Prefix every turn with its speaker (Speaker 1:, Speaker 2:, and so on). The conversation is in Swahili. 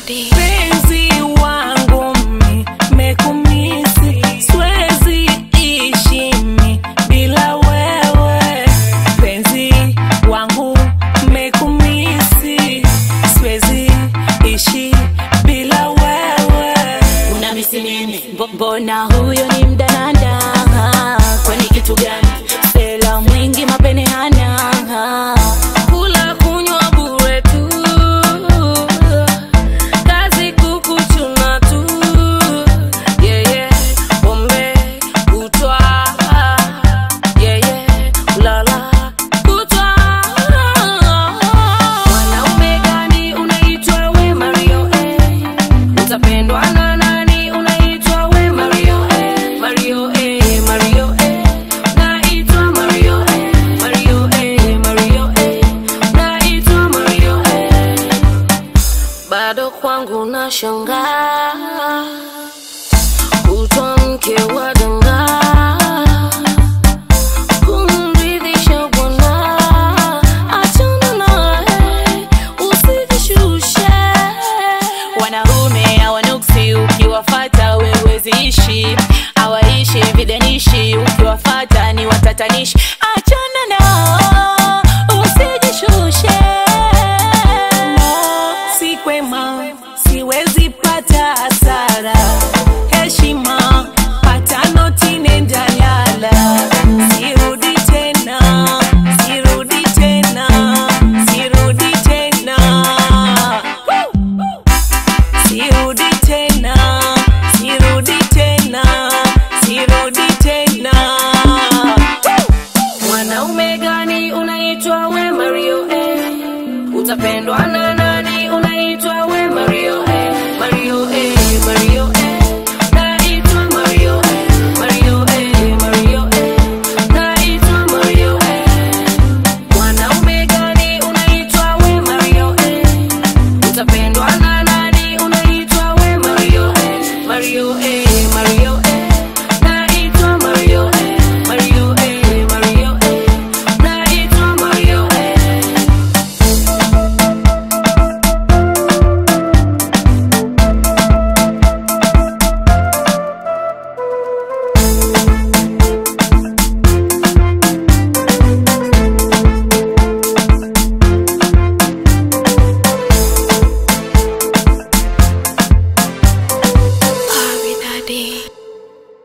Speaker 1: Penzi wangu mi mekumisi, siwezi ishi mi bila wewe. Penzi wangu mekumisi, siwezi ishi bila wewe.
Speaker 2: unamisi nini Mbo- mbona huyo ni mdananda kwani kitu gani sela mwingi mapene hana
Speaker 1: Kula kunywa bure tu, kazi kukuchuna tu, yeah, yeah. Pombe kutwa, yeah, yeah. Kulala kutwa. Mwanaume gani unaitwa we Mario eh? Utapendwa na nani unaitwa we Mario eh? Mario eh, Mario eh. Naitwa Mario eh, Mario eh, Mario eh. Naitwa Mario eh. Bado kwangu nashangaa kutwa mke wa danga kumridhisha bwana, achana naye usijishushe.
Speaker 2: wanaume hawanuksi ukiwafata weweziishi hawaishi vidanishi ukiwafata ni watatanishi achana nao usijishushe
Speaker 1: si kwema, siwezi pata hasara. Heshima pata noti, nenda lala. Sirudi tena, sirudi tena, sirudi tena. Sirudi tena, sirudi tena, sirudi tena. Mwanaume gani unaitwa we Mario eh? Utapendwa na nani unaitwa we Mario eh? Mario eh, Mario eh. Naitwa Mario eh, Mario eh, Mario eh. Naitwa Mario eh. Mwanaume gani unaitwa we Mario eh? Utapendwa na nani unaitwa we Mario eh? Mario eh, Mario eh. Naitwa Mario eh, Mario eh, Mario eh. Naitwa Mario eh.
Speaker 3: Abi Daddy.